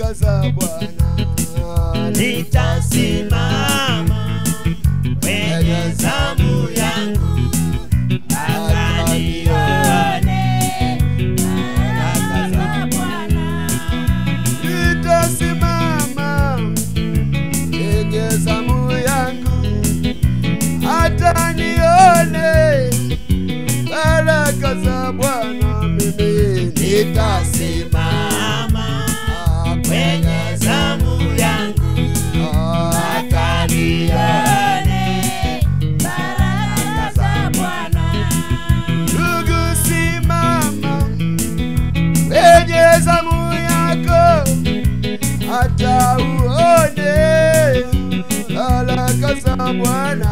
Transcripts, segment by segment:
baraka za Bwana nitasimama kwenye zamu yangu mpaka nione baraka za Bwana. nitasimama kwenye zamu yangu hata nione baraka za Bwana. Mimi nitasimama Nitasimama kwenye zamu yangu mpaka nione baraka za Bwana. Ndugu, simama kwenye zamu yako hata uone baraka za Bwana.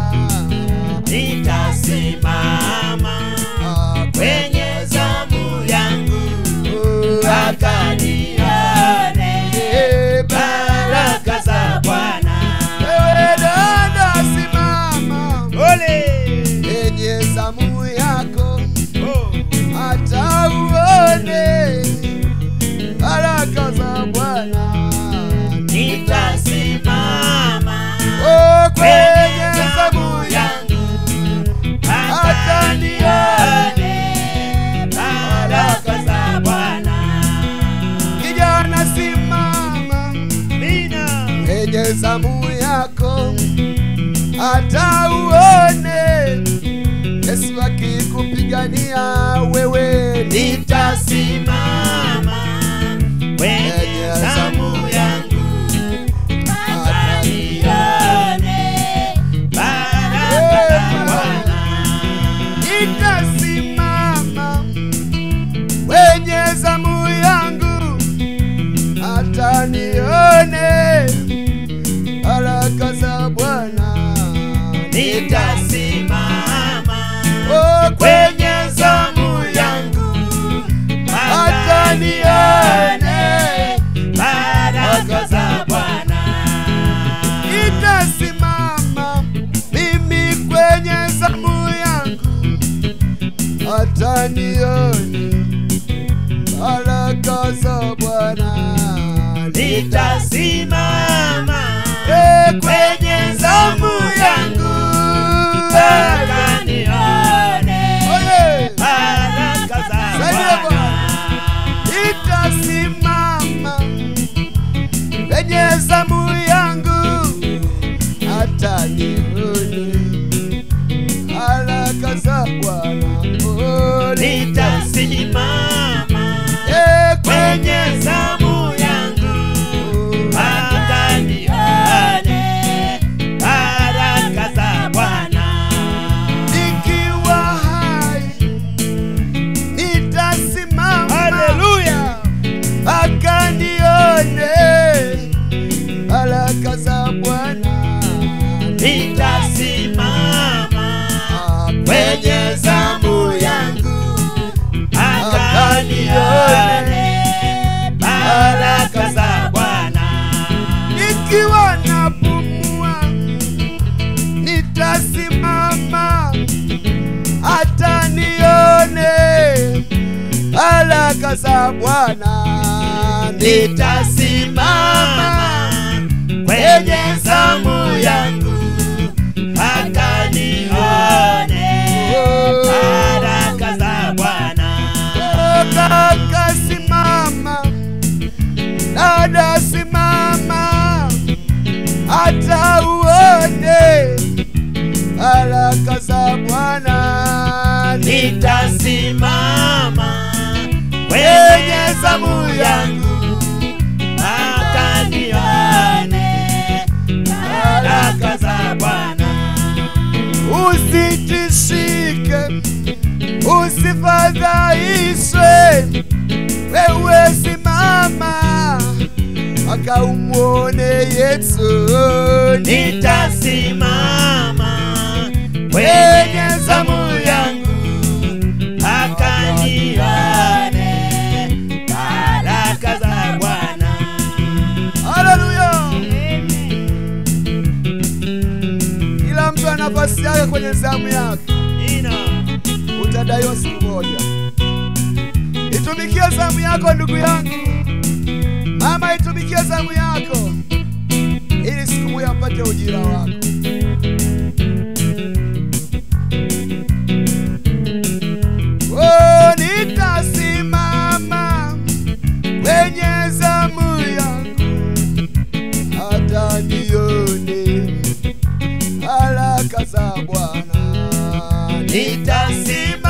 Nitasimama kwenye zamu yangu mpaka nione baraka za Bwana. Wewe dada, simama Ole! kwenye zamu yako Oh! hata uone baraka za Bwana. Nitasimama Oh, kwenye kwenye zamu zamu yangu mpaka hata nione baraka za Bwana. kijana, simama Mina kwenye zamu yako hata uone Yesu akikupigania wewe nitasimama kwenye zamu yangu mpaka nione baraka za Bwana. nitasimama kwenye zamu yangu hata nione baraka za Bwana. Nitasimama Oh, kwenye zamu yangu mpaka nione baraka za Bwana. nitasimama mimi kwenye zamu yangu hata nione baraka za Bwana. Nitasimama Eh, kwenye zamu yangu mpaka nione Oye! baraka za Saidia Bwana. nitasimama kwenye zamu yangu hata nione baraka za Bwana. Oh, Nitasimama eh, kwenye zamu yangu mpaka nione baraka za Bwana. nikiwa hai nitasimama Haleluya! mpaka nione baraka za Bwana. Nitasimama kwenye zamu yangu mpaka nione baraka za Bwana. nikiwa napumua nitasimama hata nione baraka za Bwana. Nitasimama kwenye zamu yangu mpaka nione baraka za Bwana. Kaka simama, dada simama, hata uone baraka za Bwana. Nitasimama kwenye zamu yangu mpaka nione baraka za Bwana. Usitishike, usifadhaishwe, wewe simama mpaka umwone Yesu. Nitasimama kwenye zamu yangu mpaka nione baraka za Bwana. Haleluya! Kila mtu ana nafasi yake kwenye zamu yake, Ina. utadaiwa siku moja. Itumikie zamu yako ndugu yangu, mama, itumikie zamu yako ili siku moja apate ujira wako Oh, nitasimama kwenye zamu yangu hata nione baraka za Bwana. nitasimama